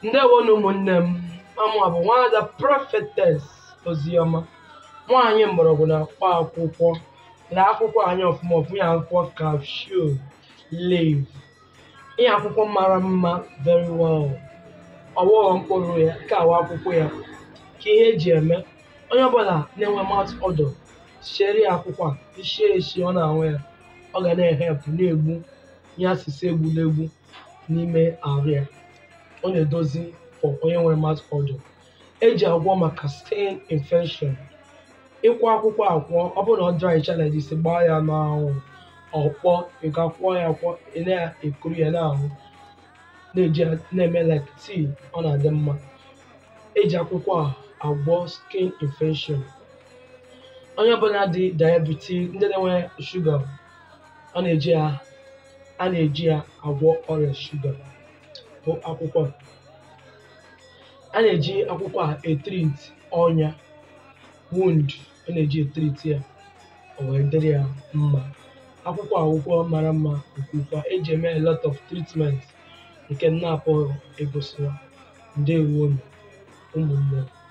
ndewonu ụmụnne m amụa bụ nwaada Prophetess Oziọma nwaanyị mgbọrọgwụ na mkpa akwụkwọ lee akwụkwọ anyị ọfụma ọfụma ya akwụkwọ cashew leaf ihe akwụkwọ mara mma very well ọwụghọ mkpụrụ ya ka awa akwụkwọ ya ka ihe eji eme onye ọbụla na-enwe mouth odor siere ya akwụkwọ a ichie echi ọ na-anwụ ya ọ ga na-ehepụ na-egbu ihe asịsị egburegbu n'ime ahụ ya ọ na-edozi for onye nwere mouth odor eji agwọ maka skin infection ịkwọ akwụkwọ akwọ ọ bụrụ na ọ dry challenge isi gbaa ya n'anwụ ọkpọ ị ga-akwọ ya akwọ ị na-ekuru ya n'ahụ na-eji ya na-eme like tii ọ na-adị mma eji akwụkwọ a agwọ skin infection onye ọbụla dị diabetes ndị na-enwe shuga ọ na-eji ya a na-eji ya agwọ ọrịa shuga bụ akwụkwọ a a na-eji akwụkwọ a etrit ọnya wound a na-eji etrit ya o wee dịrị ya mma akwụkwọ akwụkwọ mara mma nke ukwuu eji eme a lot of treatment nke m na-apụghị egosiwa ndewonu ụmụnne m